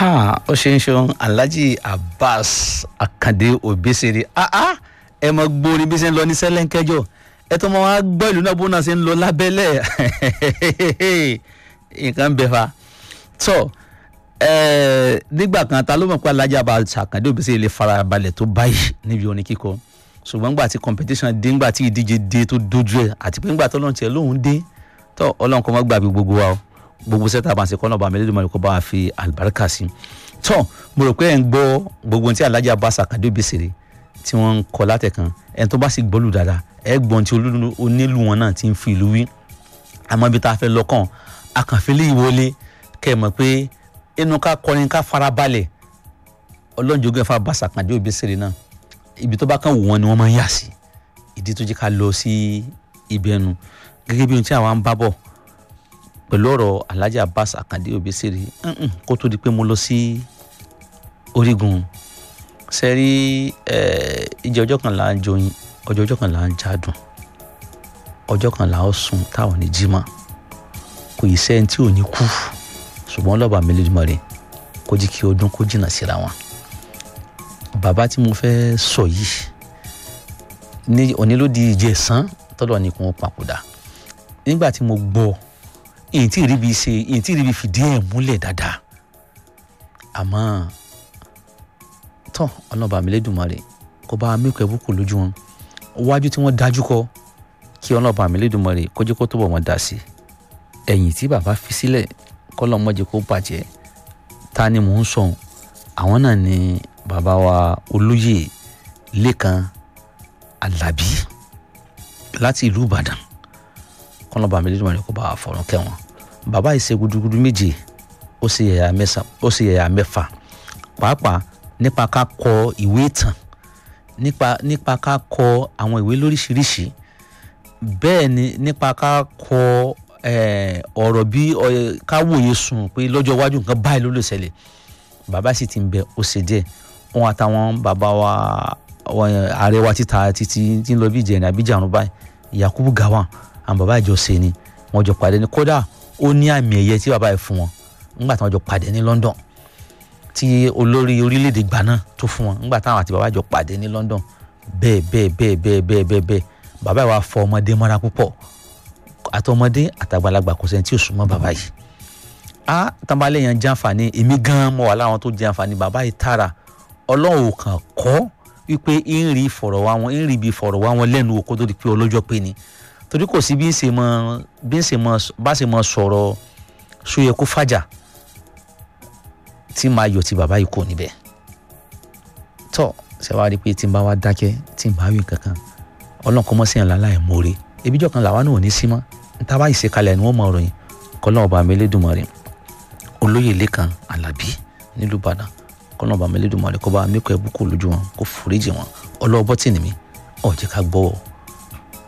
ha ó ṣe ń ṣeun alhaji abbas akande obesere ah ah ẹ mọ gbórin bí ṣe ń lọ ní sẹlẹńkẹjọ ẹ tó mọ wá gbọ́ ìlú náà bó náà ṣe ń lọ lábẹ́lẹ̀ nǹkan bẹ fa tọ ẹ nígbà kan ta ló mọ̀ pé alhaji abbas akande obesere lè fara balẹ̀ tó báyìí níbi orin kíkọ ṣùgbọ́n gbà tí competition dé ńgbà tí ìdíje dé tó dojú ẹ̀ àti pé ńgbà tó lọ́n tiẹ̀ lóhùn dé tọ́ ọlọ́run kọ́ mọ́ gbàgbé gbogbo wa o gbogbo sẹ́tà bá ń ṣe kọ́nà bá mi lédè mọ́ni kó bá wa fi àlùbáríkà sí tọ́ mo rò pé ẹ̀ ń gbọ́ gbogbo ohun tí alhaji abbas akande obesere tí wọ́n ń kọ látẹ̀kan ẹ̀ tó bá sì gbọ́lù dáadáa ẹ̀ gbọ́n tí onílù wọn náà ti ń fi ìlú wí àmọ́ ibi tá a fẹ́ lọ́kàn akànfẹ́lẹ́ ìwọlé kẹ́ ẹ̀ mọ̀ pé inú ká kọrin ká farabalẹ̀ ọlọ́njọ́gbẹ́ fà abbas akande obesere náà ibi tó bá kàn wù wọn ni wọ́n máa ń yà sí ìdí tó jẹ́ ká lọ sí ibi ẹnu gẹ́gẹ́ bí ohun tí àwa ń bá bọ̀ pẹ̀lú ọ̀rọ̀ alhaji abbas akande obesere kó tó di pé mo lọ sí orígun sẹ́rí ìjẹ́ ọjọ́ kan là ń joyin ọjọ́ ọjọ́ kan là ń jádùn ọjọ́ kan là ń sùn táwọn ní jímọ̀ kò yìí sẹ́ni tí ò ní kú ṣùgbọ́n lọ́ba mi lójúmọ́ rẹ̀ kó jí kí ọdún kó jìnnà síra wọn bàbá tí mo fẹ́ sọ yìí ní onílòdì ìjẹsán tọ́lọ̀ ní kún papòdà nígbà tí mo gbọ́ èyí tí ìríbi ṣe èyí tí ìríbi fìdí ẹ̀ múlẹ̀ dáadáa àmọ́ tán ọlọ́ba mi lẹ́dùnmarè kó bá mẹ́kọ̀ ẹ̀ búkú lójú wọn wájú tí wọ́n dájú kọ kí ọlọ́ba mi lẹ́dùnmarè kójú kó tó bọ̀ wọ́n dà sí ẹ̀yìn tí bàbá fi sílẹ̀ kọ́lọ́ mọ́jẹ kó bàjẹ́ ta ni mò ń sọ àwọn náà ni bàbá wa olóyè lẹ́kan alábí láti ìlú ìbàdàn kọ́nà bàmí lẹ́nu wọn ni kò bá a fọ̀rọ̀ kẹ́wọ̀n bàbá yìí ṣe gudugudu méje ó sì yẹ̀yà mẹ́fà ó sì yẹ̀yà mẹ́fà pàápàá nípa ká kọ ìwé ìtàn nípa nípa ká kọ àwọn ìwé lóríṣiríṣi bẹ́ẹ̀ ni nípa ká kọ ọ̀rọ̀ bí ká wòye sùn pé lọ́jọ́ iwájú nǹkan báyìí ló lè ṣẹlẹ̀ bàbá sì ti ń bẹ ó ṣe díẹ̀ wọn àtàwọn bàbá wa ààrẹ wa títa títí tí ń lọ bí ìjẹ̀rìn àbíjà ọ̀run báyìí yakubu gawan àwọn bàbá ìjọ ṣe ni wọn jọ pàdé ní kódà ó ní àmì ẹ̀yẹ tí bàbá yìí fún wọn nígbà tí wọn jọ pàdé ní London tí olórí orílẹ̀-èdè gbà náà tó fún wọn nígbà táwọn àti bàbá jọ pàdé ní London bẹ́ẹ̀ bẹ́ẹ̀ bẹ́ẹ̀ bẹ́ẹ̀ bẹ́ẹ̀ bẹ́ẹ̀ bẹ́ẹ̀ bàbá yìí wá fọ ọmọdé mọ́ra púpọ̀ àtọmọdé àtàgbàlagbà kò sẹ́ni tí ò súnmọ́ bàbá yìí a tambalẹ̀ yẹn jàǹfààní èmi gan mọ̀ wà láwọn tó jàǹfààní bàbá yìí tààrà ọlọ́run kàn kọ́ wípé ń rí ìfọ̀rọ̀ wá wọn ń rí ibi ìfọ̀rọ̀ wá wọn lẹ́nu òkú tó di pé ọlọ́jọ́ pé ni torí kò sí bí ń ṣe mọ bí ń ṣe mọ bá ṣe mọ sọ̀rọ̀ sóyẹ kó fàjà tí màá yọ ti bàbá yìí kò níbẹ̀ tọ́ ṣe wá rí i pé tí n bá wá dákẹ́ tí n bá wí kankan ọlọ́run kọ́ mọ́ sí ìyànlá láì mórè ebíjọ́ kan làwa náà ò ní sí mọ́ níta bá ìṣèkalẹ̀ ni wọ́n mọ ọ̀rọ̀ yìí kọ́lọ́run ọba mi Elédùmarè olóyè lẹ́kan alábí nílùú ìbàdàn kọ́nà ọba mi Elédùmarè kó bá mi kọ́ ẹ̀bùkù lójú wọn kó foríjì wọn ọlọ́ọ̀bọ́tì ni mi ọ̀ jẹ́ ká gbọ́